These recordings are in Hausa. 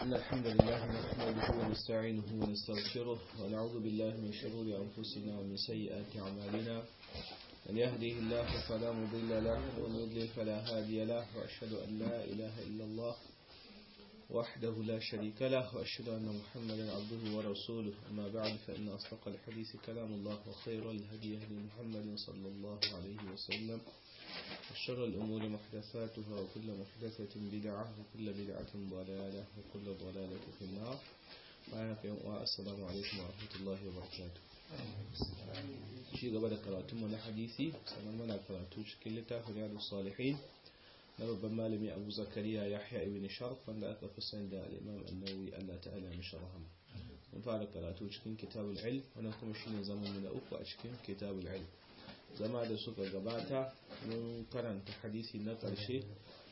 إن الحمد لله نحمده ونستعينه ونستغفره ونعوذ بالله من شرور أنفسنا ومن سيئات أعمالنا من يهده الله فلا مضل له ومن يضلل فلا هادي له وأشهد أن لا إله إلا الله وحده لا شريك له وأشهد أن محمدا عبده ورسوله أما بعد فإن أصدق الحديث كلام الله وخير الهدي هدي محمد صلى الله عليه وسلم وشر الأمور محدثاتها وكل محدثة بدعة وكل بدعة ضلالة وكل ضلالة في النار السلام عليكم ورحمة الله وبركاته shi gaba da karatunmu na hadisi sannan muna karatu cikin littafin yadu salihin na babban malami abu zakariya yahya ibn sharf wanda aka fi sani da al'imam annawi allah ta'ala mishi rahama mun fara karatu cikin kitabul ilm wannan kuma shine zaman na uku a cikin kitabul ilm zama da suka gabata mun karanta hadisi na ƙarshe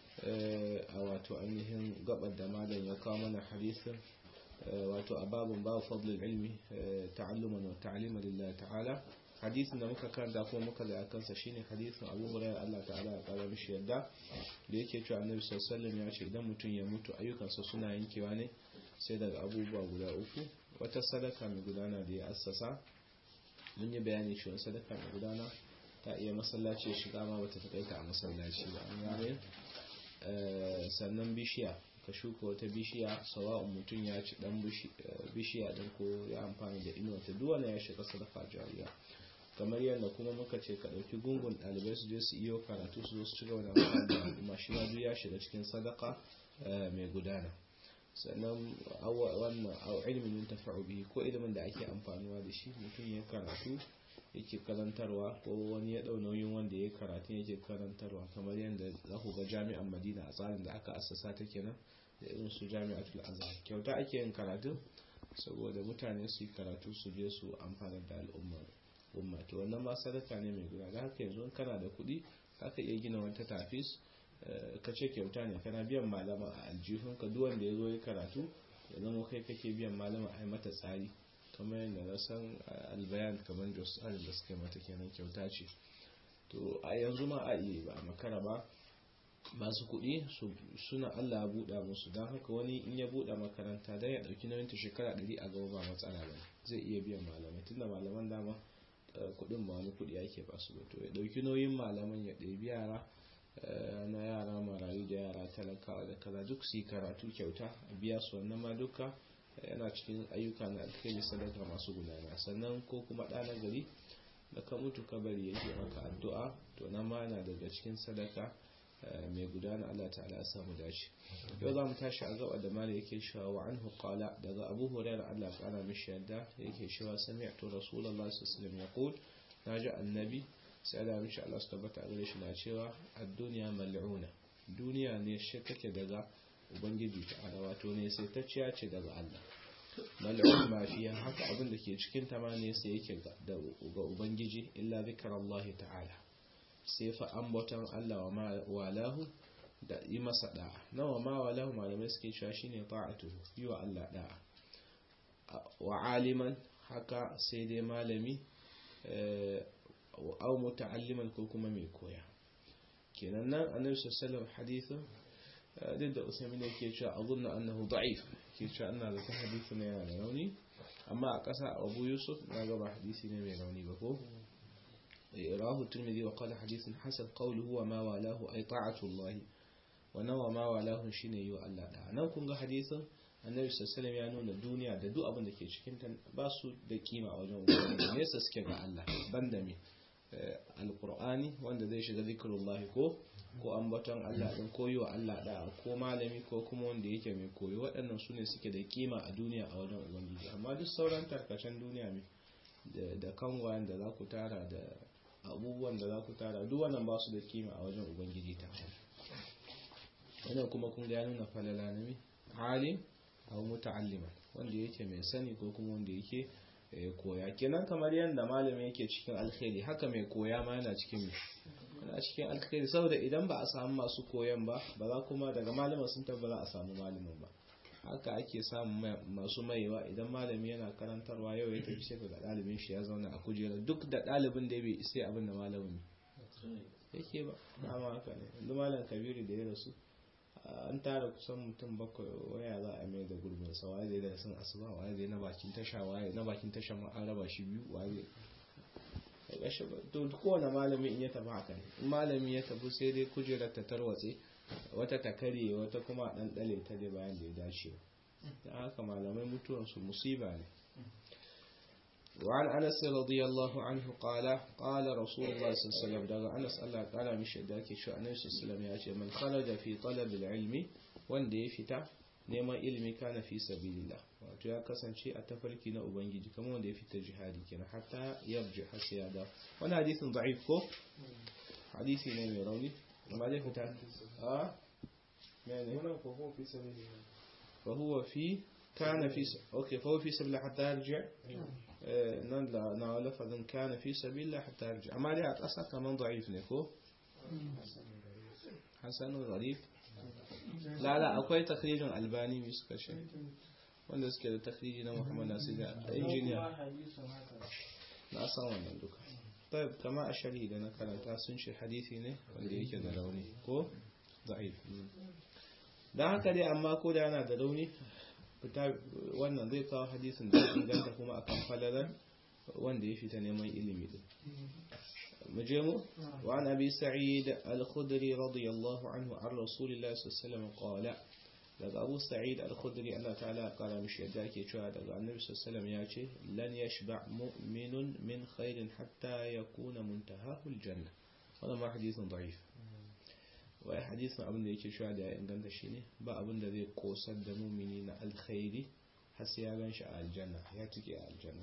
a wato ainihin gabar da malam ya kawo mana hadisin wato a babun babu fadlul ilmi ta'alluman wa ta'liman lillahi ta'ala hadisin da muka karanta kuma muka da kansa shine hadisin Abu Hurairah Allah ta'ala ya kara mishi yadda da yake cewa Annabi sallallahu alaihi wasallam ya ce idan mutum ya mutu ayyukansa suna yankewa ne sai daga abubuwa guda uku wata sadaka mai gudana da ya assasa mun yi bayani cewa sadaka mai gudana ta iya masallaci ya shiga ma bata takaita a masallaci ba an gane sannan bishiya ka shuka wata bishiya sawa'un mutum ya ci dan bishiya dan ko ya amfani da inuwa ta duwana ya shiga sadaka jariya kamar yadda kuma muka ce ka ɗauki gungun ɗalibai su je su iyo karatu su zo su ci gaba da amfani kuma shi ma duk ya shiga cikin sadaka mai gudana sannan wannan ilimin yin tafa'u bihi ko ilimin da ake amfanuwa da shi mutum ya karatu yake karantarwa ko wani ya ɗau nauyin wanda ya karatu yake karantarwa kamar yadda za ku ga jami'an madina a tsarin da aka assasa ta kenan da irin su jami'atul azhar kyauta ake yin karatu saboda mutane su yi karatu su je su amfana da al'ummar umma to wannan ma sadaka ne mai guda da haka yanzu kana da kuɗi haka iya gina wata tafis ka ce kyauta ne kana biyan malama a aljihun ka duk wanda ya zo ya karatu ya zama kai kake biyan malama a mata tsari kamar yadda na san albayan kamar da tsarin da suka mata kenan kyauta ce to a yanzu ma a iya ba a makara ba masu kuɗi suna allah buɗa musu don haka wani in ya buɗe makaranta don ya ɗauki nauyin ta shekara ɗari a gaba ba matsala ba zai iya biyan malamai tunda malaman dama kuɗin ba wani kuɗi ake ba su ba to ya ɗauki nauyin malaman ya ɗebi yara na yara marayu da yara talakawa da kaza duk su yi karatu kyauta a biya su wannan ma duka yana cikin ayyuka na alkhairi sadaka masu gudana sannan ko kuma ɗa na gari da ka mutu kabari yake maka addu'a to nan ma yana daga cikin sadaka mai gudana Allah ta'ala ya samu dace yau za mu tashi a gaba da mali yake cewa wa anhu qala daga Abu Hurairah Allah kana mishi yadda yake cewa sami'tu Rasulullahi sallallahu alaihi wasallam yaqul naji annabi sai da mishi Allah su tabbata gare shi na cewa ad-dunya mal'una duniya ne shi take daga ubangiji ta'ala wato ne sai ta ciya ce daga Allah mal'un ma fiya haka abin da ke cikin ta ma ne sai yake ga ubangiji illa zikrullahi ta'ala sai fa ambaton Allah wa walahu da yi masa da'a nawa ma walahu malamai suke cewa shine ta'atuhu yi wa Allah da'a wa aliman haka sai dai malami au muta'alliman ko kuma mai koya kenan nan annabi sallallahu alaihi hadithin duk da usaimin yake cewa azunna annahu da'if ke cewa ina da hadisi ne yana da rauni amma a ƙasa abu yusuf na gaba hadisi ne mai rauni ba ko rahu turmidi wa qala hadithun hasan qawluhu wa ma walahu ay ta'atu allah wa nawa ma walahu shine yi wa Allah da nan kun ga hadisin annabi sallallahu ya nuna duniya da duk abin da ke cikin ta ba su da kima a wajen ubangiji nesa suke ga Allah banda me alqur'ani wanda zai shiga zikrullahi ko ko ambaton Allah din ko yiwa Allah da ko malami ko kuma wanda yake mai koyo waɗannan su ne suke da kima a duniya a wajen ubangiji amma duk sauran tarkacen duniya ne da kangwayen da za ku tara da abubuwan da za ku tara duk wannan ba su da kima a wajen ubangiji ta wannan kuma kun ga nuna falala na alim aw muta'alliman wanda yake mai sani ko kuma wanda yake koya kenan kamar yadda malami yake cikin alkhairi haka mai koya ma yana cikin yana cikin alkhairi saboda idan ba a samu masu koyan ba ba za kuma daga malamin sun tabbata a samu malamin ba haka ake samun masu maiwa idan malami yana karantarwa yau ya tafi sai ga ɗalibin shi ya zauna a kujera duk da ɗalibin da bai sai abin da malamin yake ba dama haka ne yanzu malam kabiru da ya rasu an tara kusan mutum bakwai waya za a mai da gurbin sa waye zai da sun asuba waye zai na bakin tasha waye na bakin tasha ma an raba shi biyu waye to kowane malami in ya tafi haka ne in malami ya tafi sai dai kujerar ta tarwatse wata ta karye wata kuma dan dale ta dai bayan da ya dace da haka malamai mutuwansu musiba ne وعن أنس رضي الله عنه قال قال رسول الله صلى الله عليه وسلم دغ أنس الله قال مش داكي شو أنس صلى الله عليه وسلم من خرج في طلب العلم وان دي فتا neman ilimi kana fi sabilillah wato ya kasance a tafarki na ubangiji kamar wanda ya fita jihadi kenan hatta yarji har sai ya da wani hadisin da'if ko hadisi ne mai rauni amma zai fita a mene هنا فهو في سبيل الله fa huwa fi kana fi okay fa huwa fi sabilillah hatta yarji nan da na lafazin kana fi sabilillah hatta yarji amma dai a ƙasa kaman da'if ne ko hasanun gharib la la akwai takrijin albani mai suka ce wanda suke da takriji na muhammad nasir da injiniya na san wannan duka طيب kama a sharhi da na karanta sun ce hadisi ne wanda yake da rauni ko da'if dan haka dai amma ko da yana da rauni fita wannan zai kawo hadisin da inganta kuma akan falalar wanda ya fita neman ilimi din مجمو وعن أبي سعيد الخدري رضي الله عنه عن رسول الله صلى الله عليه وسلم قال لقى أبو سعيد الخدري الله تعالى قال مش يداك يشوى لقى النبي صلى الله عليه وسلم ياتي لن يشبع مؤمن من خير حتى يكون منتهاه الجنة هذا ما حديث ضعيف wai hadisin abin da yake shuwa da ya inganta shi ne ba abin da zai kosar da mumini na alkhairi har sai ya gan shi a aljanna ya tike a aljanna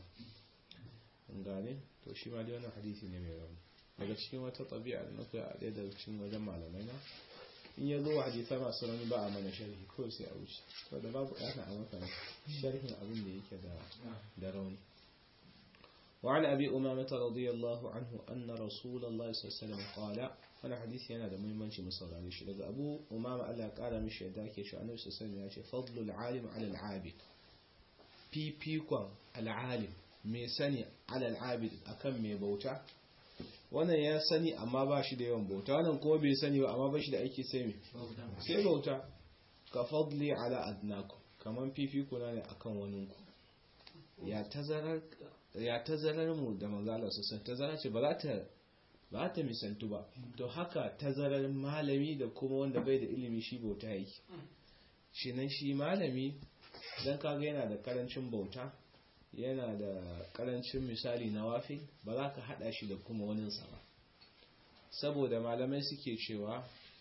gane to shi ma dai wannan hadisi ne mai rauni daga cikin wata tabi'a da nuka a ɗaya daga cikin wajen malamai na in ya zo wa hadisa masu rauni ba a mana sharhi ko sai a wuce to da babu ɗana a maka sharhin abin da yake da rauni وعن أبي أمامة رضي الله عنه أن رسول الله صلى الله عليه وسلم قال أنا حديثي أنا ده مهم شيء مصر عليه شيء لقى أبو أمامة قال قال مش ذاك شو أنا صلى الله عليه وسلم فضل العالم على العابد بي بي كون العالم mai sani alal abid akan mai bauta wannan ya sani amma ba shi da yawan bauta wannan kuma bai sani ba amma ba shi da aiki sai mai sai bauta ka fadli ala adnakum kaman fifiko na ne akan wani ku ya tazarar ya tazarar mu da manzo Allah sosai tazara ce ba za ta ba ta misantu ba to haka tazarar malami da kuma wanda bai da ilimi shi bauta yake shi nan shi malami dan kaga yana da karancin bauta yana da karancin misali na wafi ba za ka hada shi da kuma waninsa ba saboda malamai suke cewa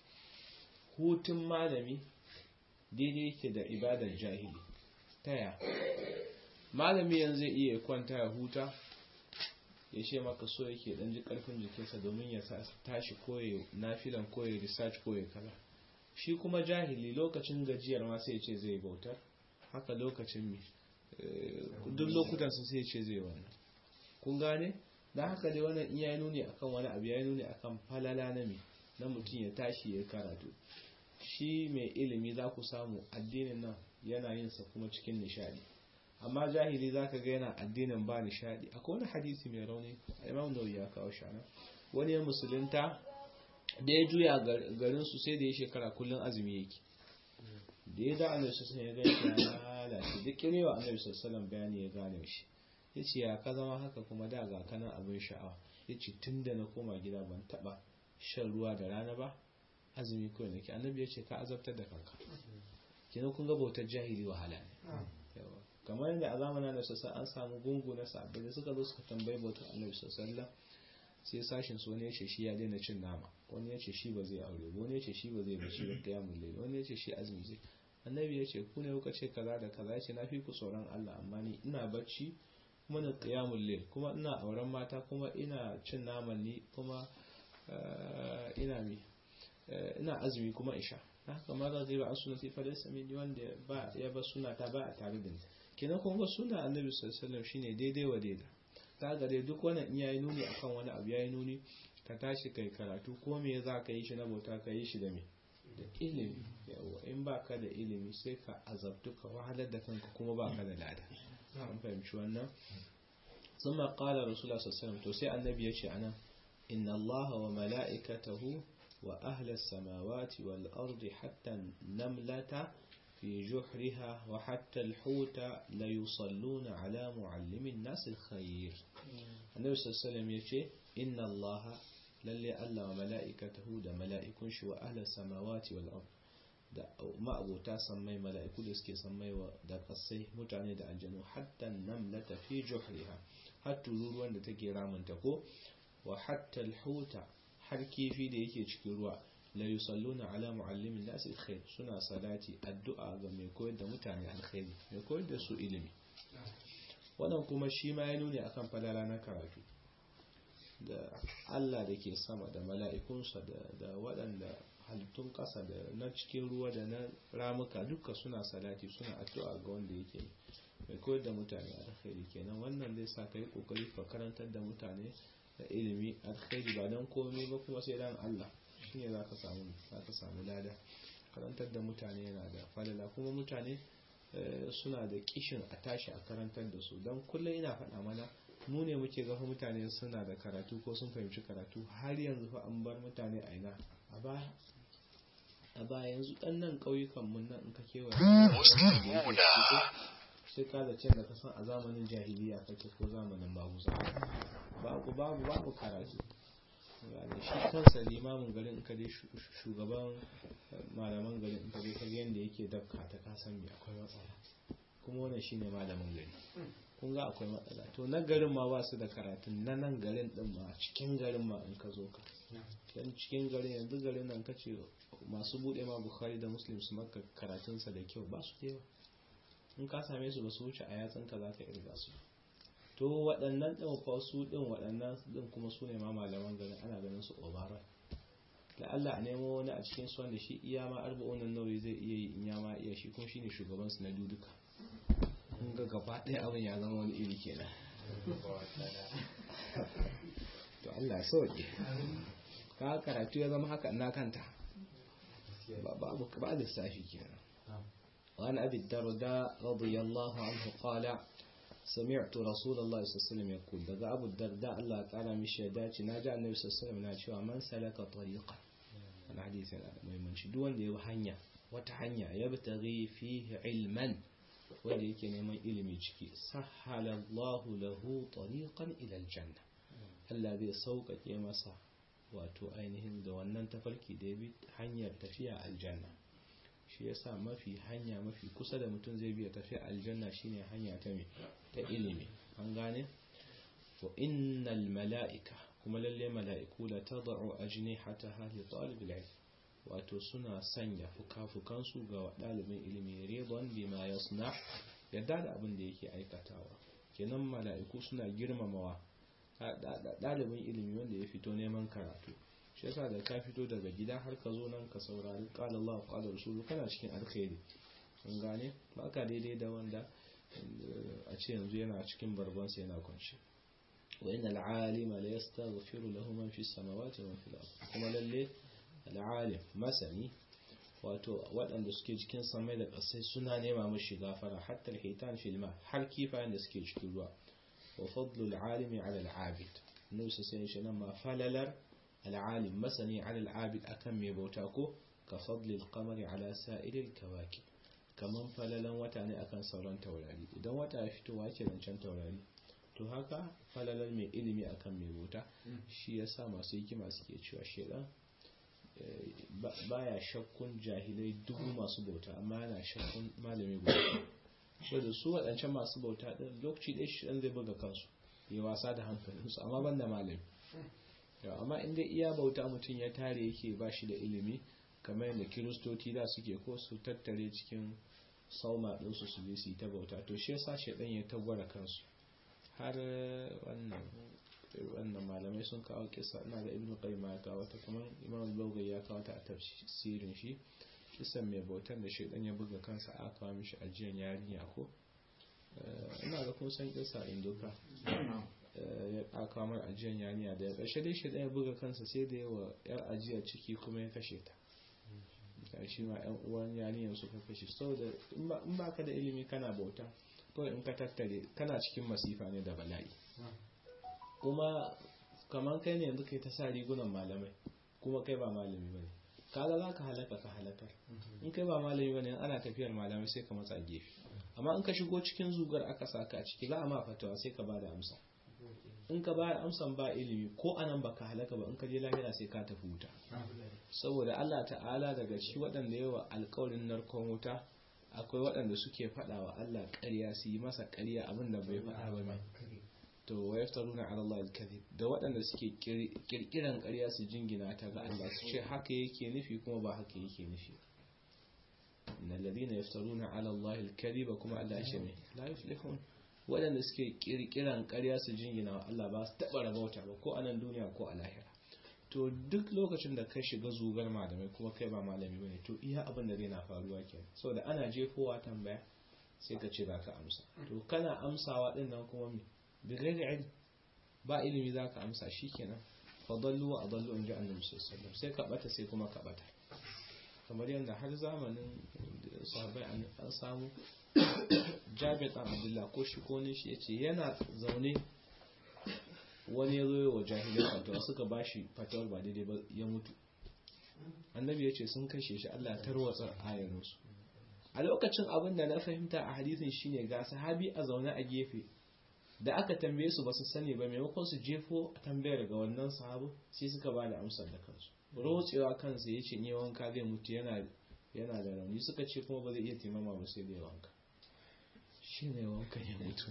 hutun malami daidai yake da ibadar jahili taya malami yanzu zai iya kwanta ya huta ya ce maka so yake dan ji karfin jikinsa domin ya tashi koye nafilan koye research koye kaza shi kuma jahili lokacin gajiyar ma sai ce zai bautar haka lokacin mi duk lokutan su sai ce zai wannan kun gane da haka dai wannan iya yi nuni akan wani abu ya yi nuni akan falala na mi na mutum ya tashi ya karatu shi mai ilimi za ku samu addinin nan yana yin sa kuma cikin nishadi amma jahili za ka ga yana addinin ba nishadi akwai wani hadisi mai rauni imam nawawi ya kawo shana wani ya musulunta da ya juya garin su sai da ya shekara kullum azumi yake da ya da annabi sallallahu ya gani ya lalace duk kirewa annabi sallallahu bayani ya gane shi yace ya ka zama haka kuma da ga kanan abin sha'awa yace tunda na koma gida ban taba shan ruwa da rana ba azumi kawai nake annabi yace ka azabtar da kanka kina kun ga bautar jahili wahala ne kamar yadda a zamanin da sassa an samu gungu na sabbi da suka zo suka tambayi bautar annabi sallallahu sai sashin su wani ya ce shi ya daina cin nama wani ya ce shi ba zai aure wani ya ce shi ba zai bashi da kiyamun laili wani ya ce shi azumi zai annabi ya ce ku ne kuka ce kaza da kaza ya ce na fi ku tsoron Allah amma ni ina bacci kuma na qiyamul layl kuma ina auren mata kuma ina cin naman ni kuma ina mi ina azumi kuma isha haka ma za zai ba an sunati fa laysa min wanda ba ya ba suna ta ba a tare da ni kenan kun ga sunna annabi sallallahu alaihi wasallam shine daidai wa daidai ta ga dai duk wannan in yayi nuni akan wani abu yayi nuni ka tashi kai karatu ko me za ka yi shi na bauta ka yi shi da me da ilimi yawa in ba ka da ilimi sai ka azabtu ka wahalar da kanka kuma ba ka da lada an fahimci wannan ثم قال رسول الله صلى الله عليه وسلم to sai annabi ya ce anan inna Allah wa mala'ikatahu wa ahla samawati wal ardi hatta namlata في جحرها وحتى الحوت لا يصلون على معلم الناس الخير النبي صلى الله عليه وسلم يقول إن الله للي ألا وملائكته دا ملائكون شو أهل السماوات والأرض da ma'abota sammai mala'iku da suke sammai wa da kasai mutane da aljanu hatta namlata fi juhriha har tururuwan da take ramunta ko wa hatta alhuta har kifi da yake cikin ruwa la yusalluna ala muallimin nas alkhair suna salati addu'a ga mai koyar da mutane alkhairi mai koyar da su ilimi wannan kuma shi ma ya nuni akan falala na karatu da Allah da ke sama da mala'ikunsa da waɗanda halittun ƙasa da na cikin ruwa da na ramuka duka suna salati suna addu'a ga wanda yake mai koyar da mutane alkhairi kenan wannan zai sa ka yi ƙoƙari ka karantar da mutane da ilimi alkhairi ba don komai ba kuma sai dan Allah shine za ka samu za ka samu lada karantar da mutane yana da falala kuma mutane suna da kishin a tashi a karantar da su don kullum ina faɗa mana mu ne muke gafa mutane suna da karatu ko sun fahimci karatu har yanzu fa an bar mutane a ina a baya a baya yanzu ɗan nan ƙauyukan mun nan in ka kewa sai ka da can da ka san a zamanin jahiliya kake ko zamanin maguza babu babu babu karatu gane shi kansa limamin garin ka dai shugaban malaman garin in ka dai ka yanda yake dabka ta kasan me akwai matsala kuma wannan shine malamin gari kun ga akwai matsala to na garin ma ba su da karatun na nan garin din ma cikin garin ma in ka zo ka dan cikin garin yanzu garin nan kace masu bude ma bukhari da muslim su maka karatunsa da kyau ba su da yawa in ka same su ba su wuce a yatsun ka za ka irga su to waɗannan ɗin fa su ɗin waɗannan ɗin kuma su ne ma malaman garin ana ganin su obara da Allah a nemo wani a cikin su wanda shi iya ma arba'unan nauyi zai iya yi in ya ma iya shi kuma shine shugaban su na duduka kun ga gaba ɗaya abin ya zama wani iri kenan to Allah sauke ka karatu ya zama haka na kanta babu ba lissafi kenan وعن أبي الدرداء رضي الله عنه قال سمعت رسول الله صلى الله عليه وسلم يقول دقى أبو الدرداء الله تعالى مش يداتي ناجع النبي صلى الله عليه وسلم ناشوا من سلك طريقا أنا حديث مهم شدوان دي وحنيا وتحنيا يبتغي فيه علما wanda yake neman ilimi ciki sahala Allahu lahu tariqan ila aljanna Allah zai sauƙaƙe masa wato ainihin da wannan tafarki da ya bi hanyar tafiya aljanna shi yasa mafi hanya mafi kusa da mutum zai biya tafiya aljanna shine hanya ta me ta ilimi an gane wa innal mala'ika kuma lalle mala'iku la tad'u ajnihataha li talibil ilm wato suna sanya fukafukansu ga ɗalibin ilimi ridon bima yasna yadda da abin da yake aikatawa kenan mala'iku suna girmamawa ɗalibin ilimi wanda ya fito neman karatu shi yasa da ka fito daga gida har ka zo nan ka saurari qala Allah qala rasulu kana cikin alkhairi kun gane ba ka daidai da wanda a ce yanzu yana cikin barbansa yana kwanci wa inna al'alima la yastaghfiru lahu man fi samawati wa man fil ard kuma lalle al'alim masani wato waɗanda suke cikin samai da ƙasai suna nema mashi gafara hatta al-hitan fil ma har kifayen da suke cikin ruwa wa fadlu al-alimi ala al-abid annabi sai shi nan ma falalar al-alim masani ala al-abid akan mai bauta ko ka fadli al-qamari ala sa'ir al-kawakib kaman falalan wata ne akan sauran taurari idan wata ya fito wake zancen taurari to haka falalar mai ilimi akan mai bauta shi yasa masu hikima suke cewa shedan baya shakkun jahilai dubu masu bauta amma yana shakkun malami guda so da su waɗancan masu bauta ɗin lokaci ɗaya shi ɗan zai buga kansu ya wasa da hankalinsu amma ban da malami amma inda iya bauta mutum ya tare yake ba shi da ilimi kamar yadda kiristoci da suke ko su tattare cikin sauma ɗinsu su je su yi ta bauta to shi yasa shi ɗan ya tagwara kansu har wannan wannan malamai sun kawo kisa ina da ibnu qayyim ya kawo ta kuma imam al ya kawo ta a tafsirin shi kisan mai bautan da shedan ya buga kansa a kawo mishi ajiyan yarinya ko ina ga kun san kisa indoka ya aka mar ajiyan yarinya da ƙarshe dai shedan ya buga kansa sai da yawa yar ajiya ciki kuma ya kashe ta da shi ma yan uwan yarinyar suka kashe saboda in ba ka da ilimi kana bauta kawai in ka tattare kana cikin masifa ne da bala'i kuma kamar kai ne yanzu kai ta sa rigunan malamai kuma kai ba malami bane kaga za ka halaka ka halakar in kai ba malami bane ana tafiyar malamai sai ka matsa gefe amma in ka shigo cikin zugar aka saka a ciki za a ma fatawa sai ka ba da amsa in ka ba amsan ba ilimi ko anan baka halaka ba in ka je lahira sai ka tafi wuta saboda Allah ta'ala daga ci waɗanda yawa alƙawarin narkon wuta akwai waɗanda suke faɗa wa Allah ƙarya su yi masa ƙarya abin da bai faɗa ba mai to wa yaftaruna ala Allah al-kadhib da waɗanda suke kirkiran ƙarya su jingina ta ga Allah su ce haka yake nufi kuma ba haka yake nufi innal ladina yaftaruna ala Allah al-kadhiba kuma Allah ya ce mai la yuflihun waɗanda suke kirkiran ƙarya su jingina wa Allah ba su taɓa rabauta ba ko a nan duniya ko a lahira to duk lokacin da ka shiga zugar malamai kuma kai ba malami bane to iya abin da zai na faruwa kenan saboda ana jefowa tambaya sai ka ce za ka amsa to kana amsawa din nan kuma me bi ghairi ilm ba ilimi za ka amsa shikenan fadallu wa adallu in ji annabi sallallahu alaihi wasallam sai ka bata sai kuma ka bata kamar yadda har zamanin sahabbai an samu jabir ɗan abdullah ko shi ko ne shi ya ce yana zaune wani ya zo wa jahilai fatawa suka ba shi fatawar ba daidai ba ya mutu annabi ya ce sun kashe shi allah tarwatsa ayarinsu a lokacin abin da na fahimta a hadisin shine ga sahabi a zaune a gefe da aka tambaye su ba su sani ba maimakon su jefo tambayar ga wannan sahabu sai suka ba da amsar da kansu rotsewa kansa ya ce ne wanka zai mutu yana yana da rauni suka ce kuma ba zai iya taimama ba sai zai wanka shi ne wanka ya mutu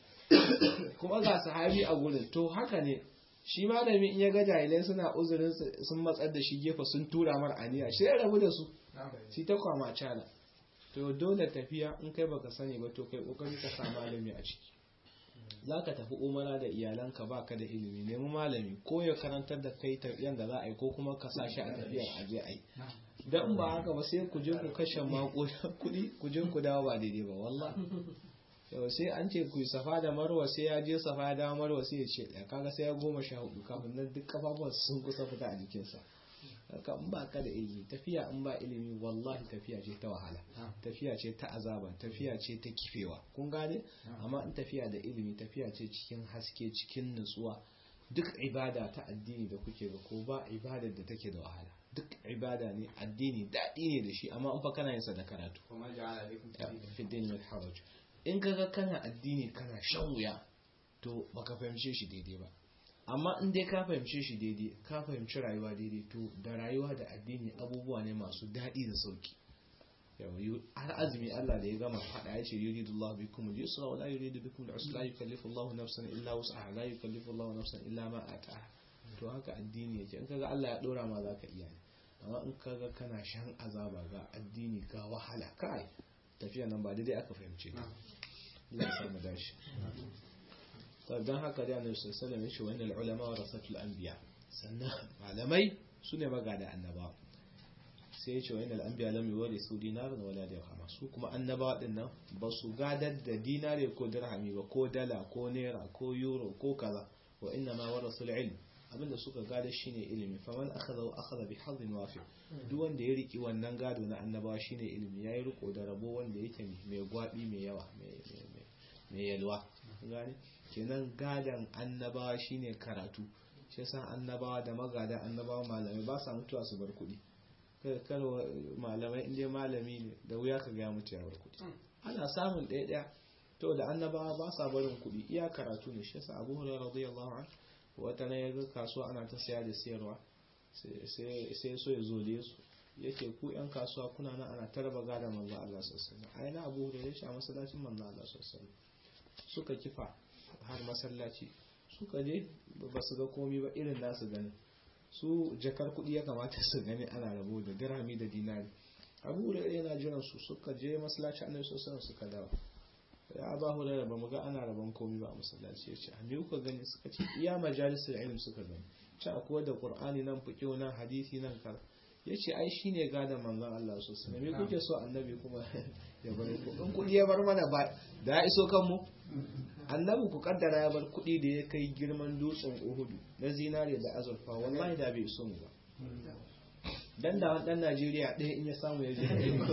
kuma ga sahabi a gurin to haka ne shi malami in ya ga jahilai suna uzurin sun matsar da shi gefe sun tura mar aniya shi ya rabu da su shi ta kwama cala to dole tafiya in kai baka sani ba to kai kokari ka sa malami a ciki za ka tafi umara da iyalanka ba ka da ilimi nemi malami ko ya karantar da kai tafiyan da za a yi ko kuma ka sa shi a tafiyar aje a yi don ba haka ba sai ku je ku kashe mako kuɗi ku je ku dawo ba daidai ba wallah yau sai an ce ku safa da marwa sai ya je safa da marwa sai ya ce ɗaya kaga sai ya goma sha hudu kafin nan duk kafafuwan sun kusa fita a jikinsa haka in ba ka da ilimi tafiya in ba ilimi wallahi tafiya ce ta wahala tafiya ce ta azaba tafiya ce ta kifewa kun gane amma in tafiya da ilimi tafiya ce cikin haske cikin nutsuwa duk ibada ta addini da kuke ga ko ba ibadar da take da wahala duk ibada ne addini daɗi ne da shi amma in fa kana yin sa da karatu fi din min haraj in kaga kana addini kana shan wuya to baka fahimce shi daidai ba amma in dai ka fahimce shi daidai ka fahimci rayuwa daidai to da rayuwa da addini abubuwa ne masu daɗi da sauki har azumi Allah da ya gama faɗa ya ce yuridu Allah bikum al-yusra wa la yuridu bikum al-usra la yukallifu Allah nafsan illa wus'aha la yukallifu Allah nafsan illa ma ataha to haka addini yake in kaga Allah ya dora ma zaka iya ne amma in kaga kana shan azaba ga addini ga wahala kai tafiya nan ba daidai aka fahimce ta Allah ya samu dashi don haka da annabi sallallahu alaihi wasallam ya ce wannan ulama warasatul anbiya sannan malamai sune magada annabawa sai ya ce wa inal anbiya lam yuwarisu dinaran wala dirhama su kuma annabawa din nan ba su gadar da dinare ko dirhami ba ko dala ko naira ko euro ko kaza wa inna ma warasul ilm abinda suka gada shine ilimi faman akhadha wa akhadha bi hadin wafi duk wanda ya riki wannan gado na annabawa shine ilimi yayi riko da rabo wanda yake mai gwabi mai yawa mai yalwa gane kenan gadan annabawa shine karatu shi yasa annabawa da magada annabawa malamai ba sa mutuwa su bar kuɗi kar malamai inda malami ne da wuya ka ga mutu ya bar kuɗi ana samun ɗaya ɗaya to da annabawa ba sa barin kuɗi iya karatu ne shi yasa abu hurairah radiyallahu anhu wata na yaga kasuwa ana ta saya da sayarwa sai so ya zole su yake ku yan kasuwa kuna nan ana tarba gada manzo Allah sallallahu alaihi wasallam ai na abu hurairah shi a masallacin manzo Allah sallallahu alaihi wasallam suka kifa har masallaci suka je ba su ga komi ba irin nasu gani su jakar kuɗi ya kamata su gani ana rabo da dirhami da dinari abu da yana jiran su suka je masallaci annabi sallallahu suka dawo ya ba hu da ba mu ga ana rabon komi ba a masallaci ya ce me kuka gani suka ce iya majalisar ilm suka gani ci akwai da qur'ani nan fiqh nan hadisi nan kar ya ce ai shine gadon manzon Allah sosai me kuke so annabi kuma ya bar ku in kuɗi ya bar mana ba da ya iso kanmu annabi ku kaddara ya bar kuɗi da ya kai girman dutsen uhudu na zinare da azurfa wallahi da bai so mu ba dan da wani dan Najeriya ɗaya in ya samu ya je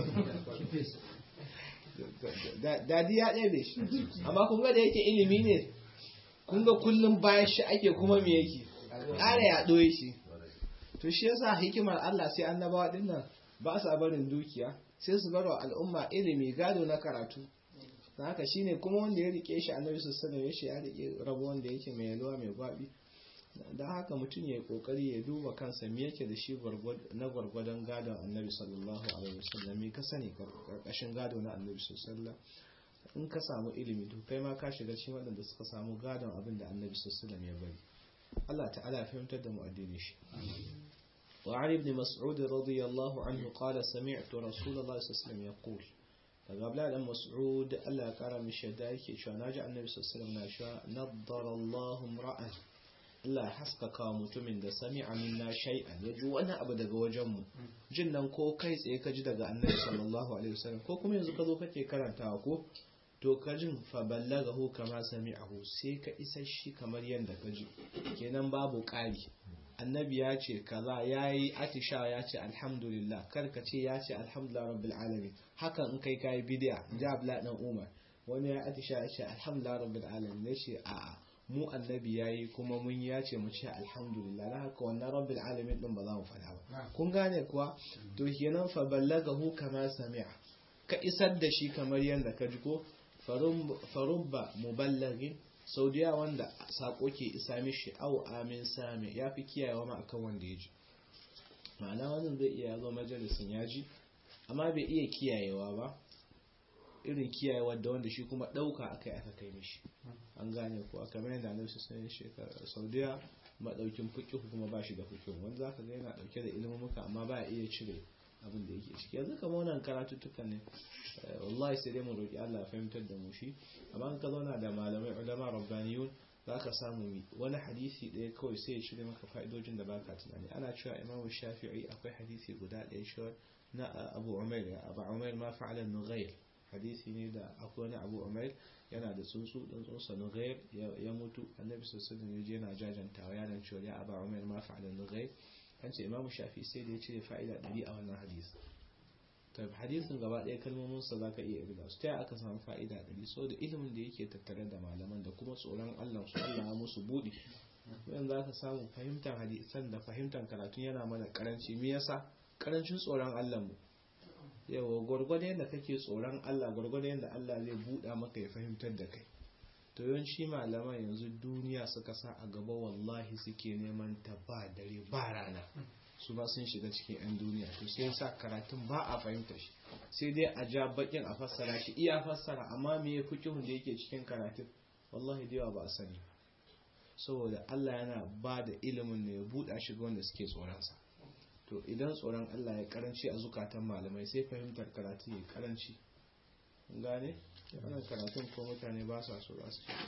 da ya ɗaya bai shi amma kun ga da yake ilimi ne kun ga kullum bayan shi ake kuma me yake ƙara ya ɗoye shi to shi yasa hikimar Allah sai annabawa dinnan ba sa barin dukiya sai su bar wa al'umma ilimi gado na karatu na haka shine kuma wanda ya rike shi annabi sallallahu alaihi wasallam ya rike rabo wanda yake mai yalwa mai gwabi don haka mutum ya yi kokari ya duba kansa me yake da shi na gwargwadon gadon annabi sallallahu alaihi wasallam me ka sani karkashin gado na annabi sallallahu in ka samu ilimi to kai ma ka shiga cikin waɗanda suka samu gadon abin da annabi sallallahu ya bari Allah ta'ala fahimtar da mu addini shi وعن ابن مسعود رضي الله عنه قال سمعت رسول الله صلى الله عليه وسلم يقول daga abdullahi dan mas'ud Allah ya kara mishi yadda yake cewa naji annabi sallallahu alaihi wasallam na cewa naddara Allahu ra'an Allah ya haskaka mutumin da sami'a minna shay'an ya ji wani abu daga wajen mu jin nan ko kai tsaye ka ji daga annabi sallallahu alaihi wasallam ko kuma yanzu ka zo kake karantawa ko to ka jin fa ballagahu kama sami'ahu sai ka isa shi kamar yanda ka ji kenan babu ƙari annabi ya ce kaza ya yi atisha ya ce alhamdulillah karka ce ya ce alhamdulillah rabbil alamin hakan in kai kayi bidiya ja abla dan umar wani ya atisha ya ce alhamdulillah rabbil alamin ne ce a'a mu annabi ya yi kuma mun ya ce mu ce alhamdulillah na haka wannan rabbil alamin din ba za mu faɗa ba kun gane kuwa to kenan fa ballagahu kama sami'a ka isar da shi kamar yadda ka ji ko farubba muballagin sau da wanda sako ke isa mishi au amin sami ya fi kiyayewa ma akan wanda ya ji ma'ana wannan zai iya zo majalisin ya ji amma bai iya kiyayewa ba irin kiyayewa da wanda shi kuma ɗauka aka aka kai mishi an gane ko aka mai da annabi sun shekara sau da madaukin fiqh kuma ba shi da fiqh wanda zaka ga yana dauke da ilimin muka amma ba iya cire abin da yake ciki yanzu kamar wannan karatuttukan ne wallahi sai dai mu roki Allah ya fahimtar da mu shi amma in ka zauna da malamai ulama rabbaniyun zaka samu wani hadisi ɗaya kawai sai ya cire maka fa'idojin da baka tunani ana cewa Imam Shafi'i akwai hadisi guda ɗaya shi na Abu Umair Abu Umair ma fa'ala Nughayr hadisi ne da akwai wani Abu Umair yana da tsuntsu dan tsuntsa Nughayr ya mutu Annabi sallallahu alaihi wasallam yana jajantawa yana cewa ya Abu Umair ma fa'ala Nughayr an ce imamu shafi sai da ya cire fa'ida ɗari a wannan hadisi ta hadisin gaba ɗaya kalmominsa za ka iya irga su ta aka samu fa'ida ɗari so da ilimin da yake tattare da malaman da kuma tsoron allah su allah musu buɗe yan za ka samu fahimtar hadisan da fahimtar karatun yana mana karanci me yasa karancin tsoron allah mu yawa gwargwado yadda kake tsoron allah gwargwado yadda allah zai buɗa maka ya fahimtar da kai to yawanci malaman yanzu duniya suka sa a gaba wallahi suke neman ta ba dare ba rana su ba sun shiga cikin 'yan duniya to sai sa karatun ba a fahimta shi sai dai a ja bakin a fassara shi iya fassara amma me ya fikihun da yake cikin karatun wallahi da yawa ba a sani saboda Allah yana ba da ilimin ne ya buɗa shi ga wanda suke tsoronsa to idan tsoron Allah ya karanci a zukatan malamai sai fahimtar karatu ya karanci gane wannan karatun ko mutane ba sa so za su ce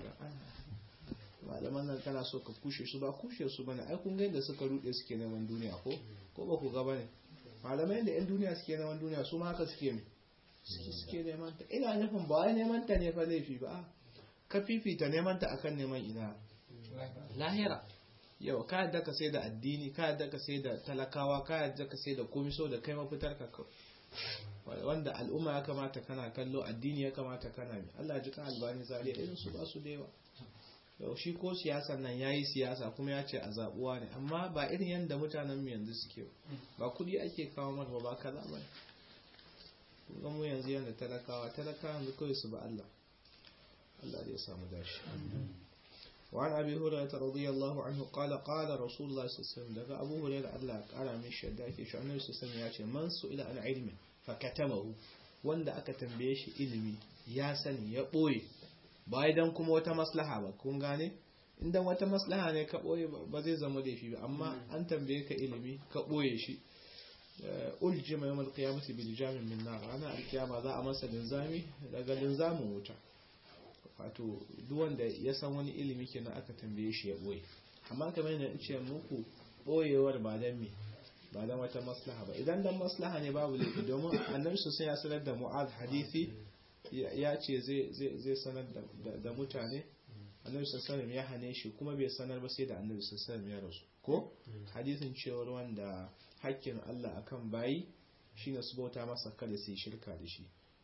malaman nan kana so ka kushe su ba kushe su bane ai kun ga yadda suka rude suke neman duniya ko ko ba ku ga bane malamai da yan duniya suke neman duniya su ma haka suke ne suke neman ta ina nufin ba wai neman ta ne fa laifi ba ka fifita neman ta akan neman ina lahira yau ka yadda ka sai da addini ka yadda ka sai da talakawa ka yadda ka sai da komai so da kai mafitar ka wanda al'umma ya kamata kana kallo addini ya kamata kana bi Allah ji kan albani zariya irin su ba su da yawa yau shi ko siyasan nan yayi siyasa kuma ya ce a zabuwa ne amma ba irin yadda mutanen mu yanzu suke ba kudi ake kawo mata ba kaza ba kuma mu yanzu yanda talakawa talakawa yanzu kawai su ba Allah Allah zai samu dashi وعن أبي هريرة رضي الله عنه قال قال رسول الله صلى الله عليه وسلم دقى أبو هريرة الله قال من الشدائك شو النبي صلى الله عليه وسلم يأتي من سئل عن علم فكتمه وند أكا تنبيش علمي يا سني يا بوي بايدان كما وتا مصلحة با كون غاني indan wata maslaha ne ka boye ba zai zama laifi ba amma an tambaye ka ilimi ka boye shi uljima yawmal qiyamati bil jamin min nar ana alkiyama za a masa linzami daga linzamin wuta wato duk wanda ya san wani ilimi kenan aka tambaye shi ya boye amma kamar yadda ce muku boyewar ba dan me ba dan wata maslaha ba idan dan maslaha ne babu laifi domin annabi sosai ya sanar da mu'az hadisi ya ce zai sanar da mutane annabi sallallahu ya hane shi kuma bai sanar ba sai da annabi sallallahu ya rasu ko hadisin cewar wanda hakkin Allah akan bayi shine su bauta masa kada su yi shirka da shi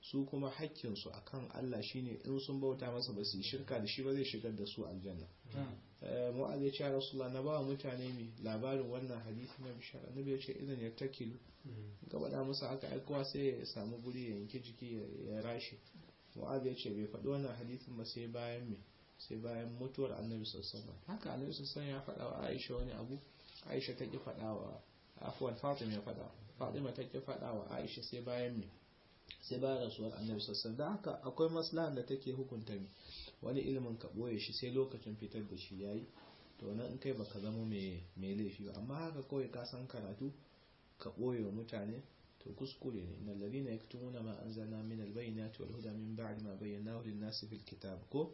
su kuma hakkinsu a kan Allah shine in sun bauta masa ba su yi shirka da shi ba zai shigar da su aljanna mu'az ya ce ya rasulullah na ba mutane mai labarin wannan hadisi na bishara na ya ce idan ya takilu gaba da musu haka aikowa sai ya samu guri ya yanki jiki ya rashe mu'az ya ce bai faɗi wannan hadisin ba sai bayan me sai bayan mutuwar annabi sassan haka annabi sassan ya faɗa wa aisha wani abu aisha ta ki faɗa wa afuwan fatima ya faɗa fatima ta ki faɗa wa aisha sai bayan me sai bayan rasuwar annabi sassan da haka akwai maslahan da take hukunta ne wani ilimin ka ɓoye shi sai lokacin fitar da shi yayi to nan in kai baka zama mai laifi ba amma haka kawai ka san karatu ka ɓoye wa mutane to kuskure ne innal ladina yaktumuna ma anzalna min albayyinati wal huda min ba'di ma bayyanahu lin nasi fil kitab ko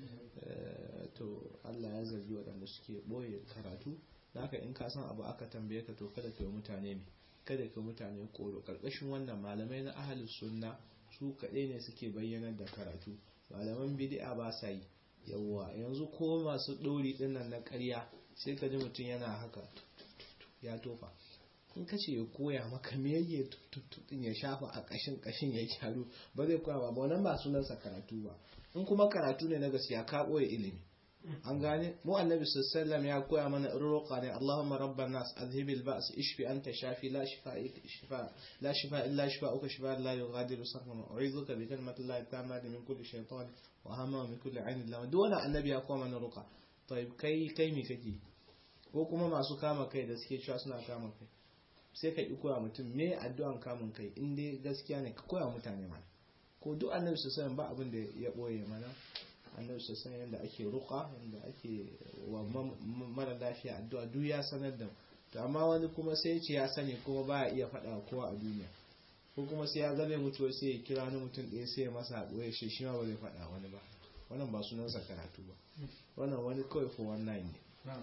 to Allah ya zargi waɗanda suke ɓoye karatu haka in ka san abu aka tambaye ka to kada ka yi mutane me kada ka mutane koro karkashin wannan malamai na ahalus sunna su kaɗai ne suke bayyanar da karatu malaman bid'a ba sa yi yawwa yanzu ko masu ɗori ɗinnan na ƙarya sai ka ji mutum yana haka ya tofa in ka ce ya koya maka me yake tututun ya shafa a ƙashin ƙashin ya gyaru ba zai koya ba wannan ba sunansa karatu ba in kuma karatu ne na gaskiya ka ɓoye ilimi an gane mu annabi sallallahu ya koya mana roƙa ne Allahumma rabban nas azhibil ba's ishfi anta shafi la shifa shifa la shifa illa shifa'uka shifa la yughadiru saqama u'izuka bi kalimati llahi tammati min kulli shaytan wa hamma min kulli 'ainin lam dole annabi ya koya mana roƙa tayyib kai kai me kake ko kuma masu kama kai da suke cewa suna kama kai sai ka ki koya mutum me addu'an kamun kai in dai gaskiya ne ka koya mutane mana ko duk annabi sallallahu ba abin da ya boye mana annabi sassan yadda ake ruka yadda ake wa mara lafiya addu'a duk ya sanar da to amma wani kuma sai ce ya sani kuma baya iya faɗa kowa a duniya ko kuma sai ya zame mutuwa sai ya kira wani mutum ɗaya sai ya masa haɗuwa ya shi ma ba zai faɗa wani ba wannan ba sunansa karatu ba wannan wani kawai for one nine ne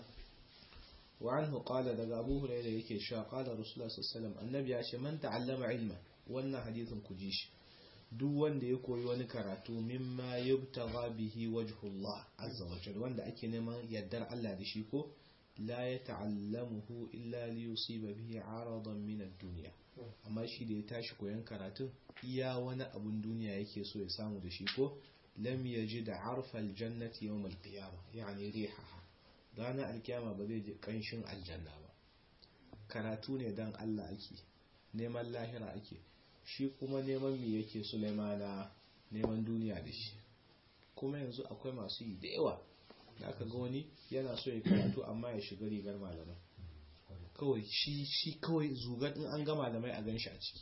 wa anhu qala daga abu hurairah yake cewa qala rasulullah sallallahu alaihi wasallam annabi ya ce man ta'allama ilma wannan hadisin ku ji shi duk wanda ya koyi wani karatu mimma yubtagha bihi wajhullah azza wa jalla wanda ake neman yardar Allah da shi ko la yata'allamuhu illa li yusiba bihi 'aradan min ad-dunya amma shi da ya tashi koyan karatu iya wani abun duniya yake so ya samu da shi ko lam yajid 'arfa al-jannati yawm al-qiyamah yani rihaha ranar alkiyama ba zai ji kanshin aljanna ba karatu ne dan Allah ake neman lahira ake shi kuma neman me yake Sulaimana neman duniya da shi kuma yanzu akwai masu yi da yawa da aka ga wani yana so ya karatu amma ya shiga rigar malamai kawai shi shi kawai zugar in an ga malamai a ganshi a ciki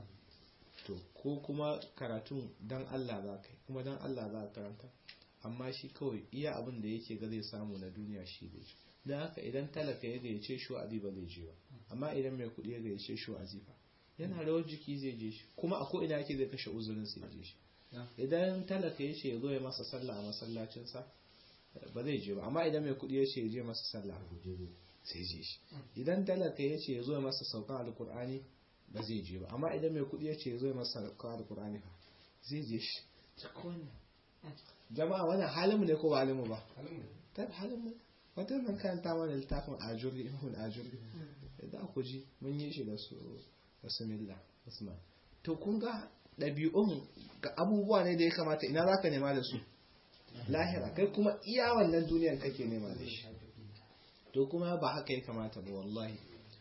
to ko kuma karatun dan Allah za ka yi kuma dan Allah za ka karanta amma shi kawai iya abin da yake ga zai samu na duniya shi da shi don haka idan talaka ya gayyace shi wa'azi ba zai je ba amma idan mai kuɗi ya gayyace shi wa'azi ba yana rawar jiki zai je shi kuma a ko ina yake zai kashe uzurin sai je shi idan talaka ya ce ya zo ya masa sallah a masallacinsa ba zai je ba amma idan mai kuɗi ya ce ya je masa sallah sai je shi idan talaka ya ce ya zo ya masa saukan alkur'ani ba zai je ba amma idan mai kuɗi ya ce ya zo ya masa saukan alkur'ani ba zai je shi jama'a wannan halin mu ne ko ba halin mu ba halin mu wata nan karanta mana littafin ajuri ihun ajuri da ku ji mun yi shi da su bismillah usman to kun ga ɗabi'un ga abubuwa ne da ya kamata ina zaka nema da su lahira kai kuma iya wannan duniyar kake nema da shi to kuma ba haka ya kamata ba wallahi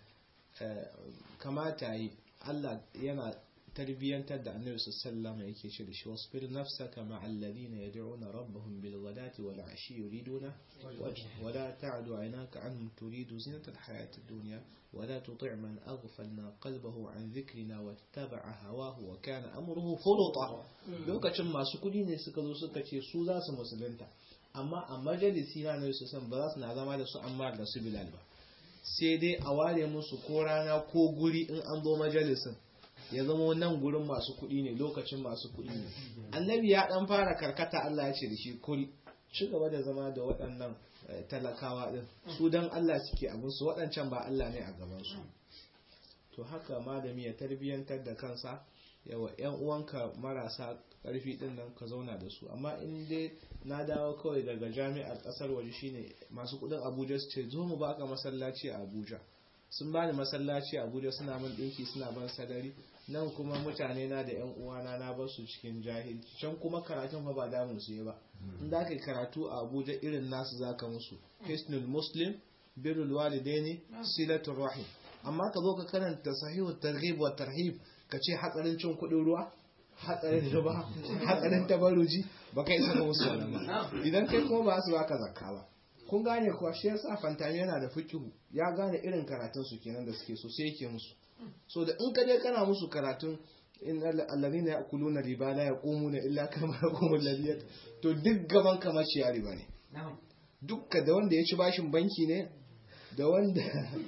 kamata yi Allah yana tarbiyyantar da annabi sallallahu alaihi yake ce da shi wasbir nafsaka ma'a alladhina yad'una rabbahum bil ghadati wal 'ashi yuriduna wajha wa la ta'du 'aynaka 'anhum turidu zinata al hayati ad-dunya wa la tuti' man aghfalna qalbahu 'an dhikrina wattaba'a hawahu wa kana amruhu furuta lokacin masu kudi ne suka zo suka ce su za su musulunta amma a majalisi na annabi sallallahu ba za su na zama da su amma da su bilal ba sai dai a ware musu ko rana ko guri in an zo majalisin ya zama nan gurin masu kuɗi ne lokacin masu kuɗi ne annabi ya dan fara karkata Allah ya ce da shi kul ci gaba da zama da waɗannan talakawa din su dan Allah suke abin su waɗancan ba Allah ne a gaban su to haka malami ya tarbiyantar da kansa yawa yan uwanka marasa ƙarfi din nan ka zauna da su amma in dai na dawo kawai daga jami'ar ƙasar waje shine masu kuɗin Abuja su ce zo mu baka masallaci a Abuja sun bani masallaci a Abuja suna min dinki suna ban sadari nan kuma mutane na da yan uwana na bar su cikin jahilci can kuma karatun fa ba damun su ba in da kai karatu a Abuja irin nasu zaka musu hisnul muslim birrul walidaini silatul rahim amma ka zo ka karanta sahihu targhib wa tarhib ka ce hatsarin cin kudin ruwa hatsarin riba hatsarin tabaruji ba kai saka musu wannan ba idan kai kuma ba su baka zakka ba kun gane kuwa shi yasa fantami yana da fikihu ya gane irin karatun su kenan da suke so sai yake musu so da in ka je kana musu karatun in alladhina ya'kuluna riba la yaqumuna illa kama yaqumu alladhi to duk gaban kamar ciya riba ne dukka da wanda ya ci bashin banki ne da wanda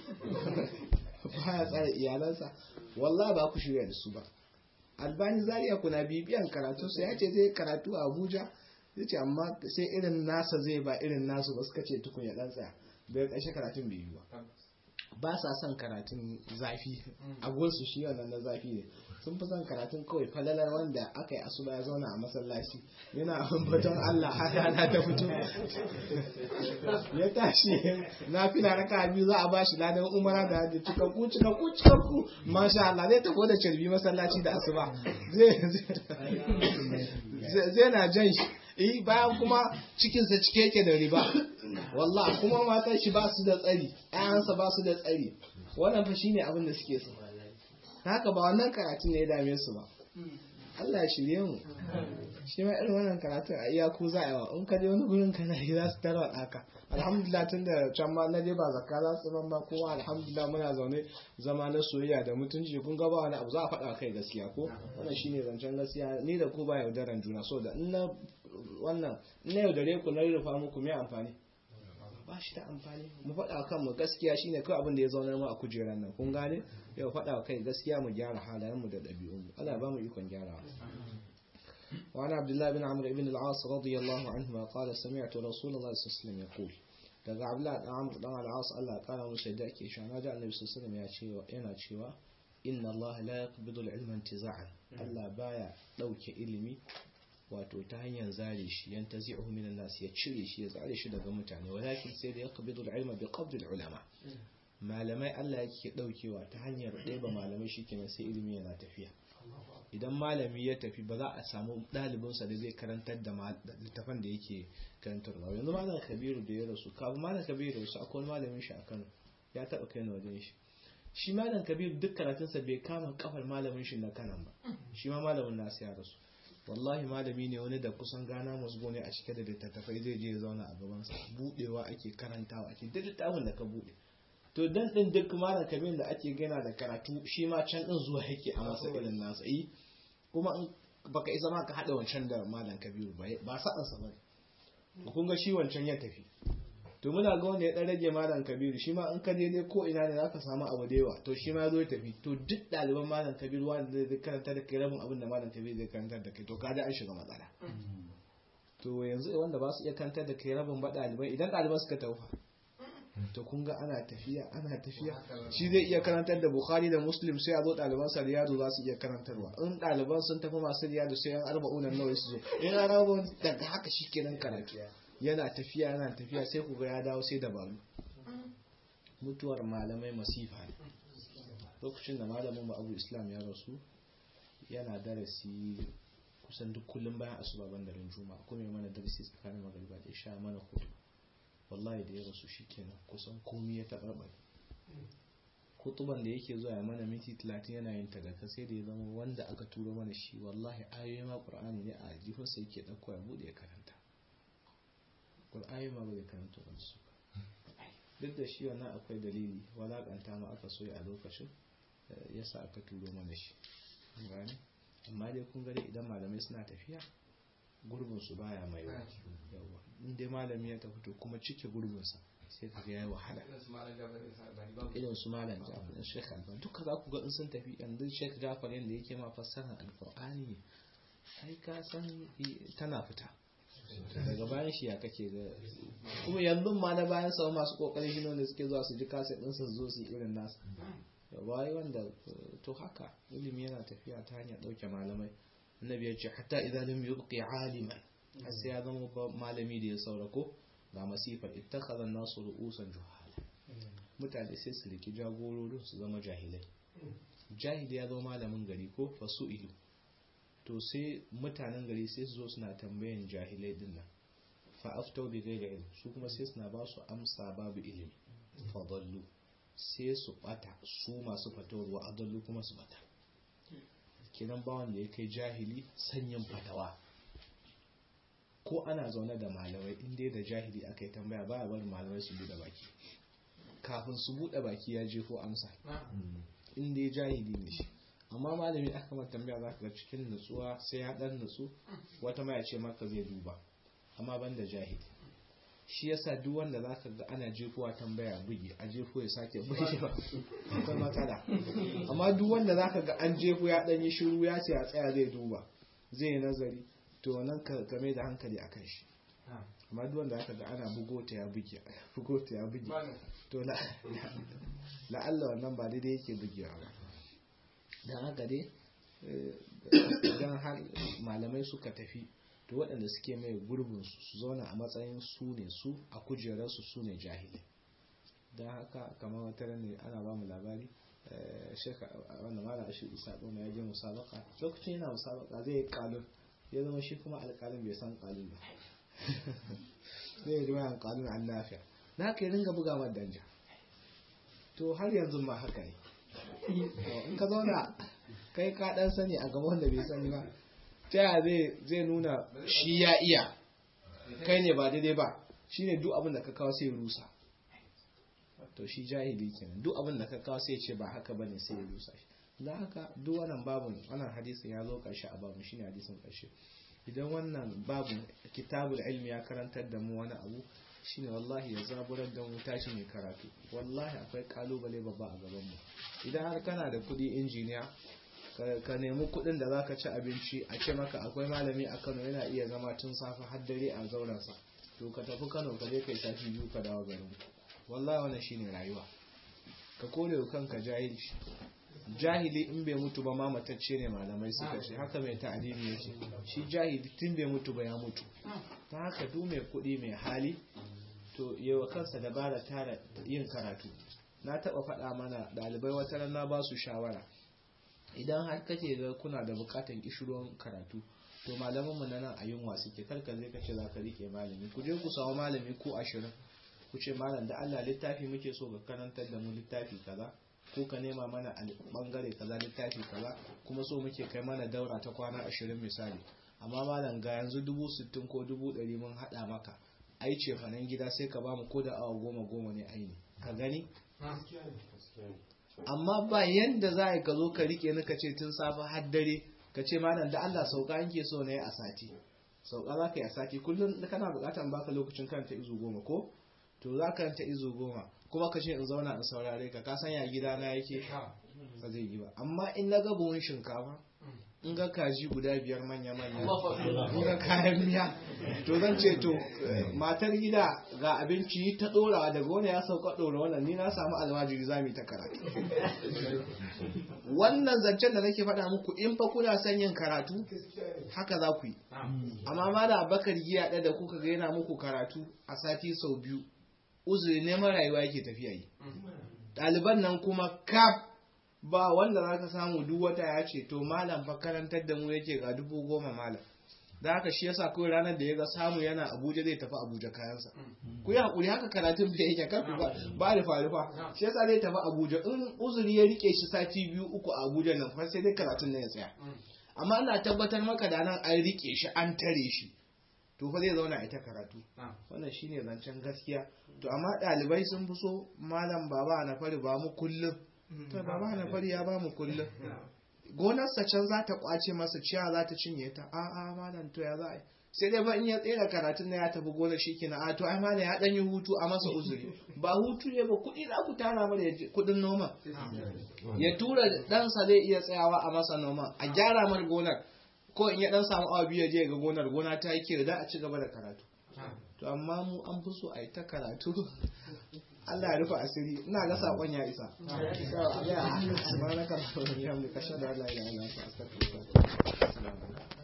baya tsara iyalansa wallahi ba ku shirya da su ba albani zaria kuna bibiyan karatu sai ya ce zai karatu a abuja ya ce amma sai irin nasa zai ba irin nasu ba suka ce tukun ya dan tsaya bai kashe karatun bai yi ba ba sa son karatun zafi a gunsu shi wannan na zafi ne sun fi son karatun kawai falalar wanda aka yi asuba ya zauna a masallaci yana ambaton Allah har rana ta fito ya tashi na fila raka biyu za a ba shi ladan umara da hajji cikakku cikakku cikakku masha Allah zai tafi da carbi masallaci da asuba zai na jan shi eh bayan kuma cikinsa cike yake da riba wallah kuma matan shi ba su da tsari ƴaƴansa ba su da tsari wannan fa shine abin da suke so haka ba wannan karatun ne ya dame su ba Allah ya shirye mu shi ma irin wannan karatun a iyaku za a yawa in ka je wani gurin kana yi za su tarwa ɗaka alhamdulillah tun da can ma na je ba zakka za su ban ba kuma alhamdulillah muna zaune zama na soyayya da mutunci kun ga ba wani abu za a faɗa kai gaskiya ko wannan shine zancen gaskiya ni da ku ba yaudaran juna so da in na wannan in na yaudare ku na rufa muku me amfani ba shi da amfani mu faɗa kan mu gaskiya shine kawai abin da ya zaunar mu a kujeran nan kun gane yau faɗa kai gaskiya mu gyara halayen mu da ɗabi'un mu Allah ba mu ikon gyarawa وعن عبد الله بن عمرو بن العاص رضي الله عنهما قال سمعت رسول الله صلى الله عليه وسلم يقول daga Abdullah dan Amr dan Al-As Allah kara musu da yake shi na ji Annabi sallallahu alaihi wasallam ya cewa yana cewa inna Allah la yaqbidu al-ilma intiza'an Allah baya dauke ilimi wato ta hanyar zare shi yan tazi'uhu min an-nas ya cire shi ya zare shi daga mutane walakin sai da yaqbidu al-ilma bi qabd al-ulama malamai Allah yake daukewa ta hanyar ɗeba malamai shikenan sai ilimi yana tafiya idan malami ya tafi ba za a samu ɗalibinsa da zai karantar da littafan da yake karantarwa yanzu malam kabiru da ya rasu kafin malam kabiru rasu akwai malamin shi a kano ya taɓa kai na wajen shi shi malam kabiru duk karatunsa bai kama kafar malamin shi na kanan ba shi ma malamin nasu ya rasu wallahi malami ne wani da kusan gana musgo ne a cike da littattafai zai je ya zauna a gabansa budewa ake karantawa ake duk littafin da ka bude to dan din duk malam kabir da ake gana da karatu shi ma can din zuwa yake a masa irin nasa yi kuma in baka isa ma ka hada wancan da malam kabiru ba ba sa'an sa bane kun ga shi wancan ya tafi to muna ga wanda ya dan rage malam kabiru shi ma in ka je dai ko ina ne zaka samu abu da yawa to shi ma zo ya tafi to duk ɗaliban malam kabiru wanda zai karanta da kai rabin abin da malam kabiru zai karanta da kai to kaga an shiga matsala to yanzu wanda ba su iya karanta da kai rabin ba ɗalibai idan ɗaliban suka taufa to kun ga ana tafiya ana tafiya shi zai iya karantar da bukhari da muslim sai a zo ɗaliban sa riyadu za su iya karantarwa in ɗaliban sun tafi masu riyadu sai yan arba'unan nawa su zo in an rabu daga haka shi kenan karatu yana tafiya yana tafiya sai ku ga ya dawo sai dabaru mutuwar malamai masifa ne lokacin da malamin mu abu islam ya rasu yana darasi kusan duk kullum bayan asuba ban daren juma'a kuma ya mana darasi tsakanin magariba da isha mana hudu wallahi da ya rasu shikenan kusan komi ya tabarbare kutuban da yake zuwa ya mana minti 30 yana yin ta daga sai da ya zama wanda aka turo mana shi wallahi ayoyi ma qur'ani ne a jifinsa yake dauko ya bude ya karanta qur'ani ma bai karanta ba su duk da shi wannan akwai dalili walakanta ma aka so a lokacin yasa aka turo mana shi gani amma dai kun gani idan malamai suna tafiya gurbin su baya mai yawa in dai malami ya tafi to kuma cike gurbin sa sai ka ga yayi wahala irin su malam Jafar da Sheikh Albani duka za ku ga in sun tafi yanzu Sheikh Jafar yanda yake ma fassara Alqur'ani sai ka san tana fita daga bayan shi ya kake ga kuma yanzu ma na bayan sa masu kokarin shi ne suke zuwa su ji kaset din su zo su irin nasu bai wanda to haka ilimi yana tafiya ta hanyar dauke malamai annabi ya ce hatta idan lam yubqi aliman har sai ya zama malami da ya saurako ga masifar ittakhadha an-nasu ru'usan juhala mutane sai su riki jagororin su zama jahilai jahili ya zama malamin gari ko fasu ilu to sai mutanen gari sai su zo suna tambayan jahilai din nan fa'aftau bi gairi ilm su kuma sai suna ba su amsa babu ilimi fadallu sai su bata su masu fatawarwa adallu kuma su bata kenan ba wanda ya kai jahili sanyin fatawa ko ana zaune da malamai inda da jahili aka yi tambaya ba a bari malamai su buɗe baki kafin su buɗe baki ya jefo amsa inda ya jahili ne shi amma malami aka mata tambaya za ka ga cikin nutsuwa sai ya ɗan nutsu wata ma ya ce maka zai duba amma ban da jahili shi yasa duk wanda za ka ga ana jefowa tambaya bugi a jefo ya sake bugewa akwai matsala amma duk wanda za ka ga an jefo ya ɗan yi shiru ya ce a tsaya zai duba zai yi nazari to nan ka game da hankali akan shi amma duk wanda aka ga ana bugo ta ya buge bugo ta ya buge to la'alla wannan ba daidai yake bugewa ba don haka dai idan har malamai suka tafi to waɗanda suke mai gurbin su su zauna a matsayin su ne su a kujerarsu su ne jahili don haka kamar wata ne ana ba mu labari sheka wanda mala shi isa ɗona ya je musabaka lokacin yana musabaka zai yi kalun ya zama shi kuma alƙalin bai san kalun ba zai yi bayan kalun an lafiya na haka ya ringa buga wa danja to har yanzu ma haka ne in ka zauna kai ka dan sani a gaba wanda bai sani ba ta yaya zai nuna shi ya iya kai ne ba daidai ba shine duk abin da ka kawo sai rusa to shi jahili kenan duk abin da ka kawo sai ce ba haka bane sai ya rusa shi da haka duk wannan babun wannan hadisin ya zo karshe a babun shine hadisin karshe idan wannan babun kitabul ilmi ya karantar da mu wani abu shine wallahi ya zaburar da mu tashi mai karatu wallahi akwai kalubale babba a gaban mu idan har kana da kudi injiniya ka nemi kudin da zaka ci abinci a ce maka akwai malami a Kano yana iya zama tun safe har dare a zauren sa to ka tafi Kano ka je kai tafi biyu ka dawo garin wallahi wannan shine rayuwa ka kore kanka jahilci jahili in bai mutu ba ma matacce ne malamai suka ce haka mai ta'alimi yake shi jahili tun bai mutu ba ya mutu ta haka duk mai kuɗi mai hali to yawa kansa dabara tara yin karatu na taɓa faɗa mana ɗalibai wata ran na ba su shawara idan har kake ga kuna da bukatan kishirwan karatu to malamanmu na nan a yunwa suke karka zai kace za ka rike malami ku je ku samu malami ko ashirin ku ce malam da Allah littafi muke so ka karantar da mu littafi kaza ko ka nema mana a bangare kaza littafi kaza kuma so muke kai mana daura ta kwana ashirin misali amma malam ga yanzu dubu sittin ko dubu ɗari mun haɗa maka ai ce fanan gida sai ka bamu ko da awa goma goma ne aini ka gani amma ba yanda za ka zo ka rike ni ka ce tun safe har dare ka ce malam da Allah sauka yanke so na yi a sati sauka za ka yi a sati kullum kana bukatar baka lokacin karanta izu goma ko to za ka karanta izu goma kuma ka ce in zauna in saurare ka ka san ya gida na yake ba zai yi ba amma in na ga buhun shinkafa in ga kaji guda biyar manya manya in ga kayan miya to zan ce to matar gida ga abinci ta dora daga wani ya sauka dora wannan ni na samu almajiri za mu ta karatu wannan zancen da nake faɗa muku in fa kuna son yin karatu haka za ku yi amma ma da abakar giya ɗaya da kuka ga yana muku karatu a sati sau biyu uzuri neman rayuwa yake tafiya yi ɗaliban nan kuma kaf ba wanda za ka samu duk wata ya ce to malam fa karantar da mu yake ga dubu goma malam da haka shi yasa kawai ranar da ya ga samu yana abuja zai tafi abuja kayansa ku yi hakuri haka karatun da yake kan ba da farufa shi yasa zai tafi abuja in uzuri ya rike shi sati biyu uku a abuja nan fa sai dai karatun nan ya tsaya amma ina tabbatar maka da nan an rike shi an tare shi to fa zai zauna ita karatu wannan shine zancen gaskiya to amma ɗalibai sun fi so malam baba na fari ba mu kullum to baba na fari ya ba mu kullum gonarsa can za ta kwace masa ciya za ta cinye ta a a malam to ya za a sai dai ba in ya tsere karatun na ya tafi gonar shi kina a to ai malam ya dan yi hutu a masa uzuri ba hutu ne ba kuɗi za ku tara mana kuɗin noma ya tura ɗansa zai iya tsayawa a masa noma a gyara mar gonar ko in ya dan samu awa biyu je ga gonar gona ta yi da a ci gaba da karatu to amma mu an fi so a yi ta karatu Allah ya rufe asiri ina ga sakon ya isa subhanaka allahumma wa bihamdika ashhadu an la ilaha illa anta astaghfiruka wa atubu ilaik